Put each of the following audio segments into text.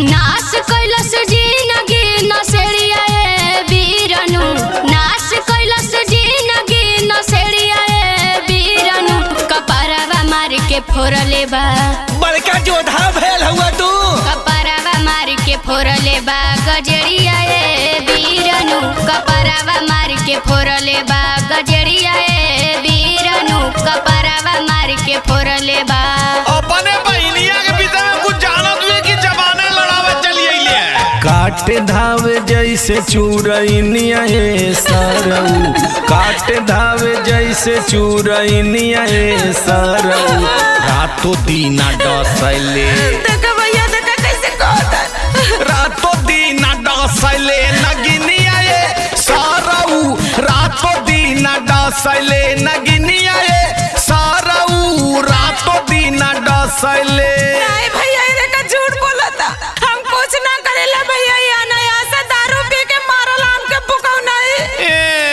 नाश कैलस जिनगी नसेड़िया ए बीरनु नाश कैलस जिनगी नसेड़िया ए बीरनु कपरवा मार के फोड़ले बा बड़का जोधा भेल हुआ तू कपरवा मार के फोड़ले बा गजरिया ए बीरनु कपरवा मार के फोड़ले बा गजरिया ए बीरनु कपरवा मार के फोड़ले बा अपने बहनिया के विषय में कुछ जानत हुए कि जमाने लड़ावे चली अइले काट धावे जैसे चूरैनिया हे सरऊ काट धावे जैसे चूरैनिया हे सरऊ रातों दीना डसैले देखा भैया देखा कैसे कहता रातों दीना डसैले नगिनिया हे सरऊ रातों दीना डसैले नगिनिया हे सरऊ रातों दीना डसैले नहीं भैया ये देखा झूठ बोला था हम कुछ ना करेला भैया ये अनायास दारू पी के मारल हमके बुकाऊ नहीं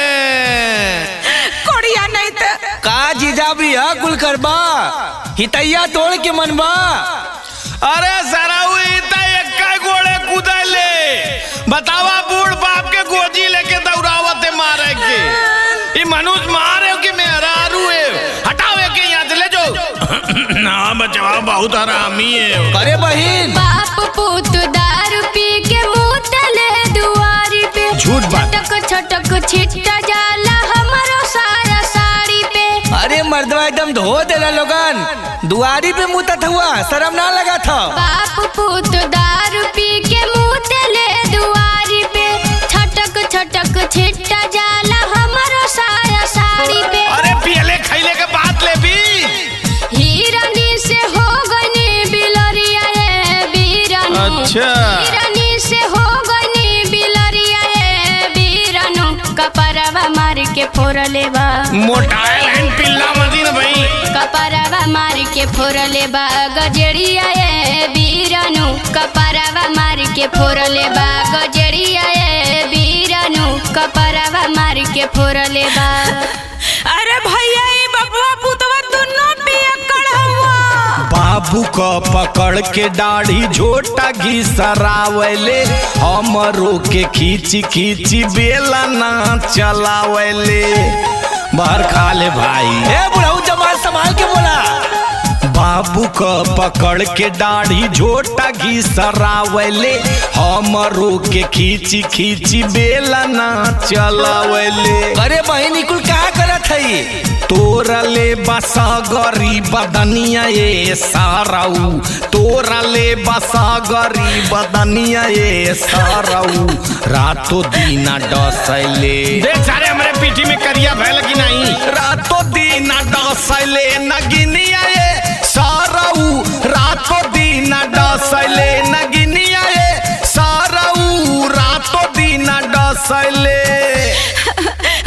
कोड़िया नहीं तो का जीजा भी है कुल करबा हितैया तोड़ के मनबा अरे सराऊ इता एक्का गोड़े कूदले बतावा बूढ़ बाप के गोजी लेके दौड़ावते मारे के ई मनुष्य मारे कि मेहरारू है हटाओ के यहाँ से ले जाओ ना बचवा बहुत हरामी है अरे बहिन बाप पुत दारू पी के मुतले दुआरी पे झूठ बात। छटक छटक छिट्टा जाला हमारो सारा साड़ी पे अरे मर्दवा एकदम धो देला लोगन दुआरी पे मुतत हुआ शर्म ना लगा था बाप पुत दारू पी के मुतले दुआरी पे छटक छटक छिट्टा जाला हमारो सारा साड़ी पे अरे पियले खैले के बात ले भी हिरनी से हो गनी बिलरिया ए बीरनु अच्छा। हिरनी से हो गनी बिलरिया ए बीरनु कपरवा मार के फोड़ले बा मोटाइल हैंड पिल्ला मदीन भाई कपरवा मार के फोड़ले बा गजरिया ए बीरनु कपरवा मार के फोड़ले बा गजरिया ए बीरनु कपरवा मार के फोड़ले बा अरे भैया ये बबुआ पुतवा दोनों पियक्कड़ हुआ बाबू क पकड़ के दाढ़ी झोटा घिसरावले हमरो के खींची खींची बेला ना चलावले बाहर खा ले भाई ए बुढ़ऊ जमाल संभाल के बोला बाबू क पकड़ के दाढ़ी झोटा घिसरावले हमरो के खींची खींची बेला ना चलावले अरे बहिन कुल का करत हई तोरले बसा गरी बदनिया ये साराऊ तोरले बसा गरी बदनिया ये साराऊ रातों दीना डसैले देख सारे हमारे पीठी में करिया भैल की नहीं रातों दीना डसैले नगिन